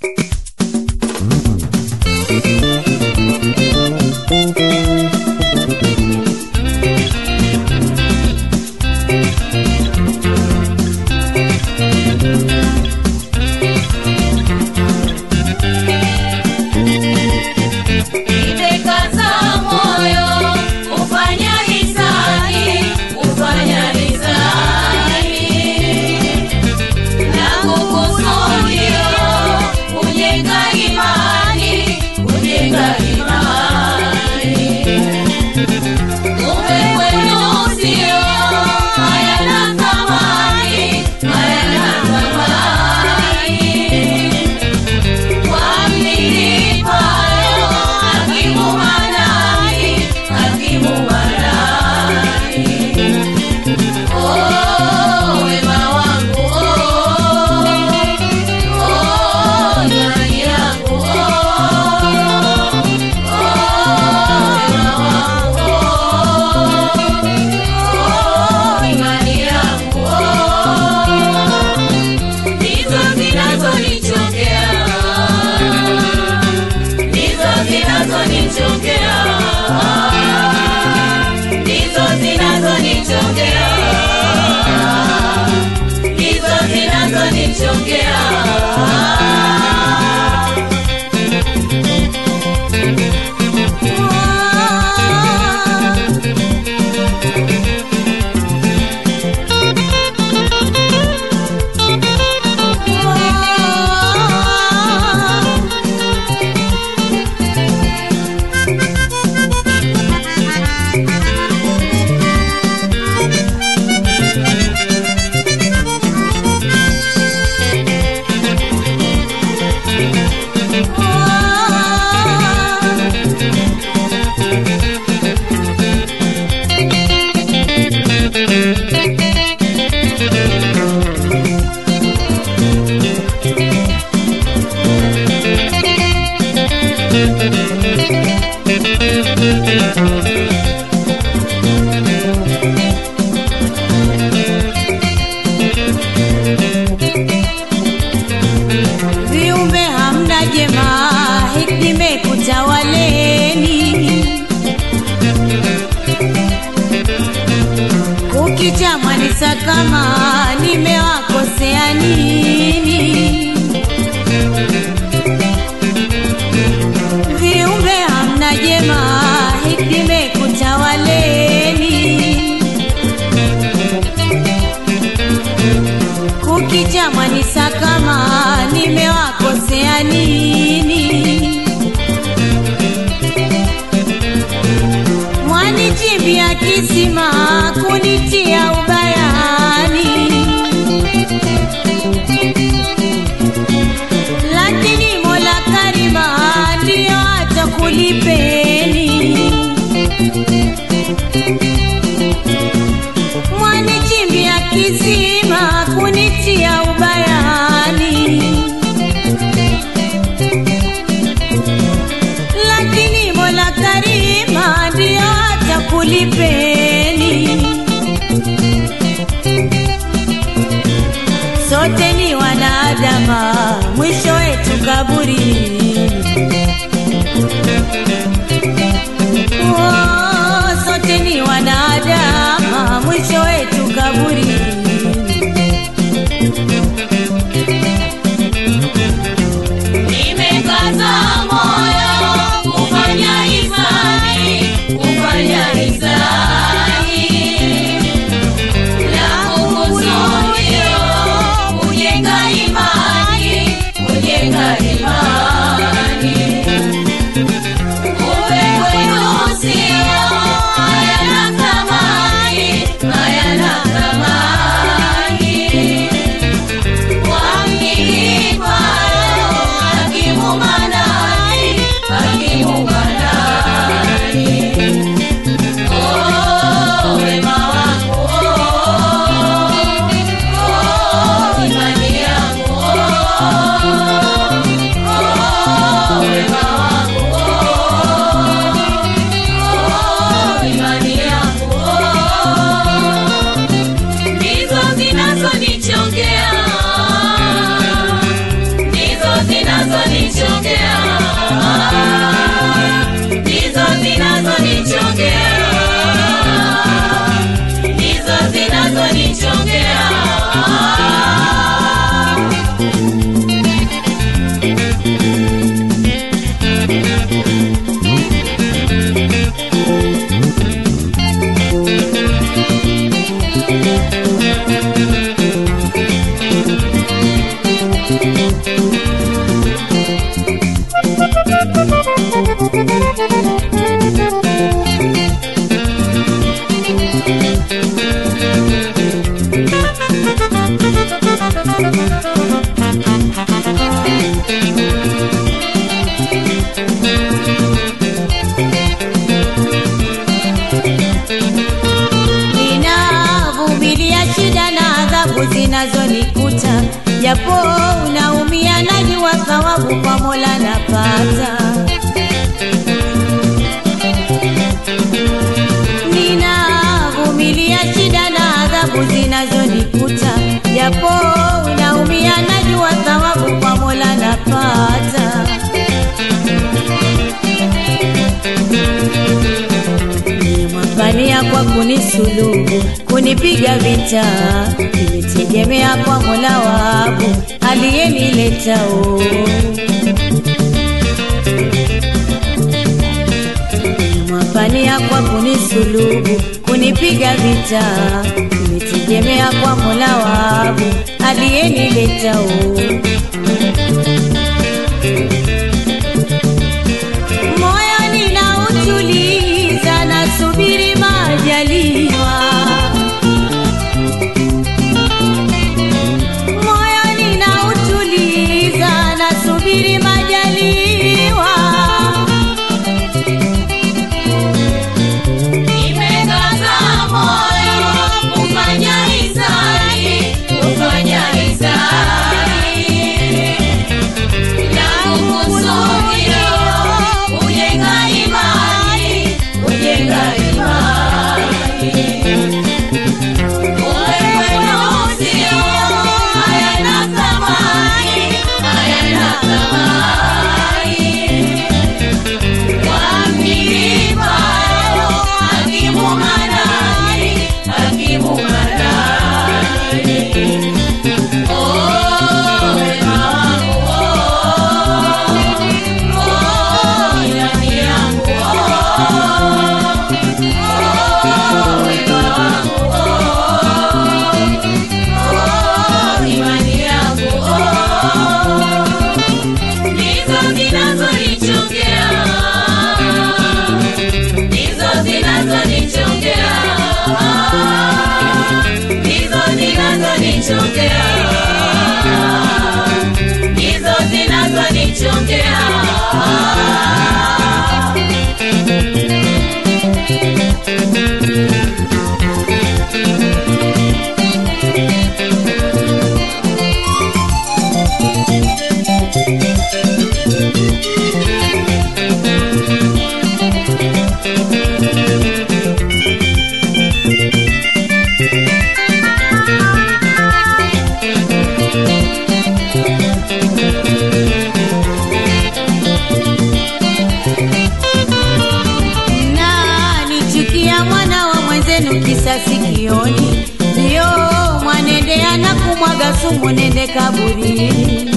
Nimekaza moyo kufanya hisani, kufanya hisani na kukusudia kujenga imani, kujenga imani. Kumbe kwenu sio hayana thamani, hayana thamani. Kwa mlilipayo hakimu manani, hakimu manani. Oh, wema wangu, oh, oh, imani yangu, oh, oh, wema wangu, oh, imani yangu, oh, ndizo zinazonichokea ndizo zinazonichokea ndizo zinazonichokea ndizo zinazonichokea viumbe hamna jema hikimekutawaleni kukicha mwanisa kama nimewakosea nini viumbe hamna jema hikimekutawaleni kukicha mwanisa kama nimewakosea nini mwanichimbia kisima kunitia ubayani lakini mola karima ndiyo atakulipeni mwanichimbia kisima kunitia ubayani lakini mola karima ndiyo atakulipeni sote ni wanadama mwisho wetu kaburi Oh, sote ni wanadama mwisho wetu kaburi nimekaza moyo kufanya hisani, kufanya hisani na kukusudia kujenga imani, kujenga imani. Kumbe kwenu sio zinazonichongea ndizo zinazonichongea ndizo zinazonichongea ninavumilia shida na adhabu zinazonikuta japo unaumia najua thawabu kwa mola napata ninavumilia shida na adhabu zinazonikuta japo unaumia najua thawabu kwa mola napata nimwangania kwa kunisulubu kunipiga vita nimetegemea kwa mola wangu aliyeniletao nimwangania kwa kunisulubu kunipiga vita nimetegemea kwa mola wangu aliyeniletao moyo ninautuliza nasubiri majaliwa moyo ninautuliza nasubiri majaliwa Nimekaza moyo kufanya hisani, kufanya hisani na kukusudia kujenga imani, kujenga imani. Wewe usio hayana thamani, hayana thamani. Ndizo zinazonichongea ndizo zinazonichongea ndizo zinazonichongea ndizo zinazonichongea na nichukia mwana wa mwenzenu kisa sikioni ndio mwanendea na kumwaga sumu nende kaburini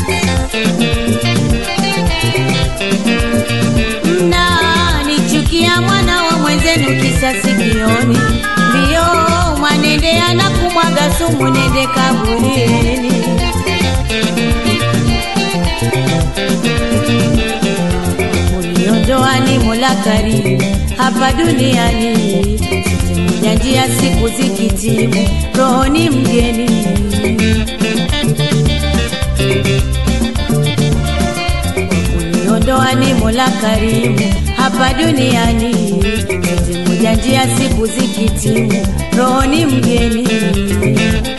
na nichukia mwana wa mwenzenu kisa sikioni ndio mwanendea na kumwaga sumu nende kaburini uniondoa ni mola karimu hapa duniani sote moja njia siku zikitimu roho ni mgeni uniondoa ni mola karimu hapa duniani sote moja njia siku zikitimu roho ni mgeni